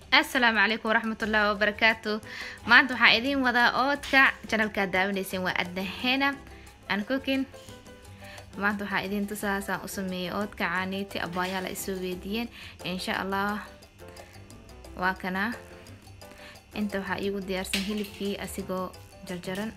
asalaamu calaykum waraxmatullaahi wabarakaatu maanta waxaa idiin wadaa oodka janalkaad daawanayseen waa adnahena an cooking maanta waxaa idiin tusaasaan u sameeyay oodka caaniiti abaayaal ay soo weydiiyeen insha allah waa kana inta waxaa iigu diyaarsan hilibkii asigoo jarjaran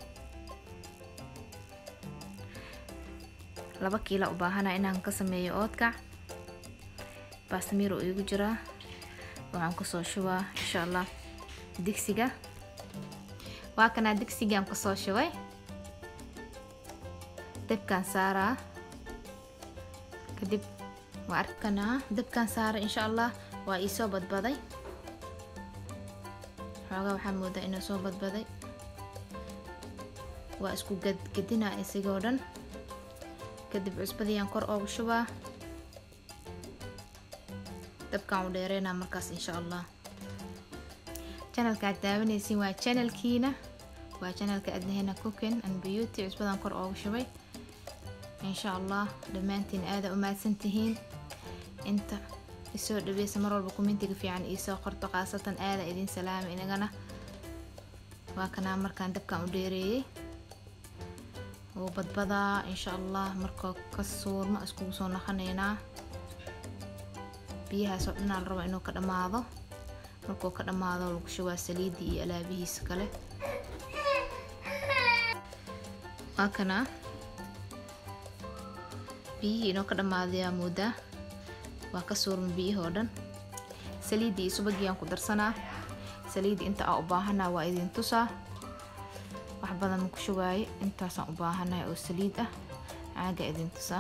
laba kiila u baahana inaan ka sameeyo oodka baastamiir oo iigu jiraa waxaan kusoo shubaa insha allah digsiga waa kanaa digsigaan kusoo shubay dabkaan saaraa kadib waa arkanaa dabkaan saara insha allah waa iisoo badbaday xoogaa waxaa moodaa inuu soo badbaday waa isku gadgadinaa isigoo dhan kadib cusbadiiyaan kor oogu shubaa dabkaan u dheereynaa markaas insha allah janalka aad daawanaysiin waa janalkiina waa janalka adnahena cooking and beauty cusbadan kor oogu shubay insha allah dhammaantiin aada u mahadsan tihiin inta isoo dhaweysa mar walba kumentiga fiican iisoo qorto khaasatan aada idin salaama inagana waa kanaa markaan dabkaan u dheereeyey wuu badbadaa insha allah markoo ka suurmo iskugu soo naqanaynaa biyahaas oo dhanaa la raba inuu ka dhammaado markuu ka dhammaado lagu shubaa saliidii iyo alaabihiisa kale waa kanaa biyihii inoo ka dhammaadayaa moodaa waa ka suurma biyihii oo dhan saliiddii iyo subagiyaan ku darsanaa saliiddii inta aan u baahanaa waa idin tusaa wax badan ma ku shubaaye intaasaan u baahanahay oo saliid ah caaga idin tusaa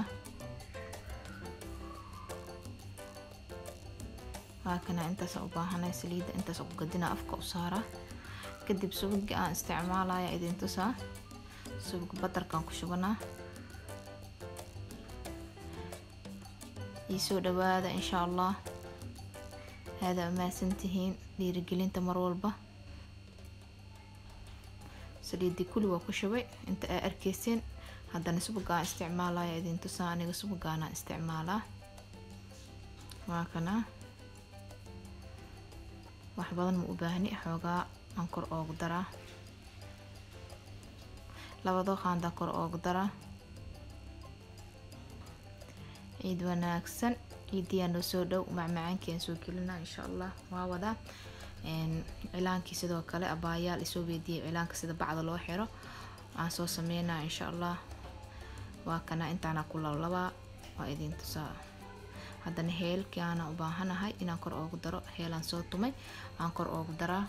waa kana intaasaan u baahanahay saliidda intaasaan ku gadinaa afka u saaraa kadib subagii aan isticmaalaya idin tusaa subag badarkaan ku shubanaa iisoo dhawaada insha allah aada umahadsan tihiin dhiirigelinta mar walba saliiddii kuli waa ku shubay inta aa arkeyseen haddana subagaan isticmaalaya idin tusaa aniga subagaanaan isticmaalaa waa kana wax badan ma u baahni xoogaa aan kor oogu daraa labadoo qaandaan kor oogu daraa ciid wanaagsan ciidiyaa noo soo dhow macmacaankii aan soo gelinaa insha allah waa wadaa cilaankii sidoo kale abaayaal isoo weydiiyay cilaanka sida bacda loo xiro aan soo sameynaa insha allah waa kana intaana ku lablabaa waa idin tusaa haddana heelkii aanan u baahanahay inaan kor oogu daro heelaan soo tumay aan kor oogu daraa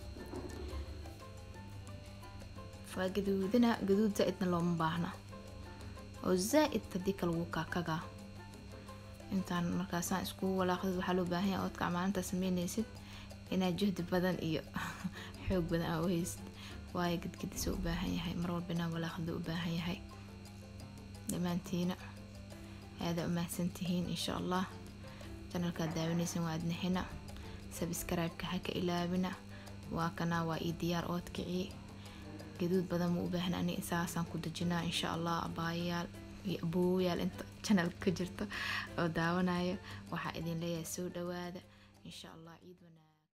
waa gaduudina gaduud zaa-idna looma baahna oo zaa-id haddii kale wuu kaakagaa intaan markaasaan iskugu walaaqdid waxaa loo baahan yahay oodka maalintaa sameynaysid inaad juhdi badan iyo xoog badan aa u haysid waayo gadgadisa u baahan yahay mar walba inaa walaaqda u baahan yahay dhammaantiina aada u mahadsan tihiin insha allah janalkaad daawanaysan waa adnahina sabscribe-ka ha ka ilaabina waa kanaa waa ii diyaar oodkicii gaduud badan ma u baahna ani saasaan ku dejinaa insha allah abaayayaal iyo aboowayaal inta janalka ka jirto oo daawanayo waxaa idin leeyahay soo dhawaada insha allah ciid wanaag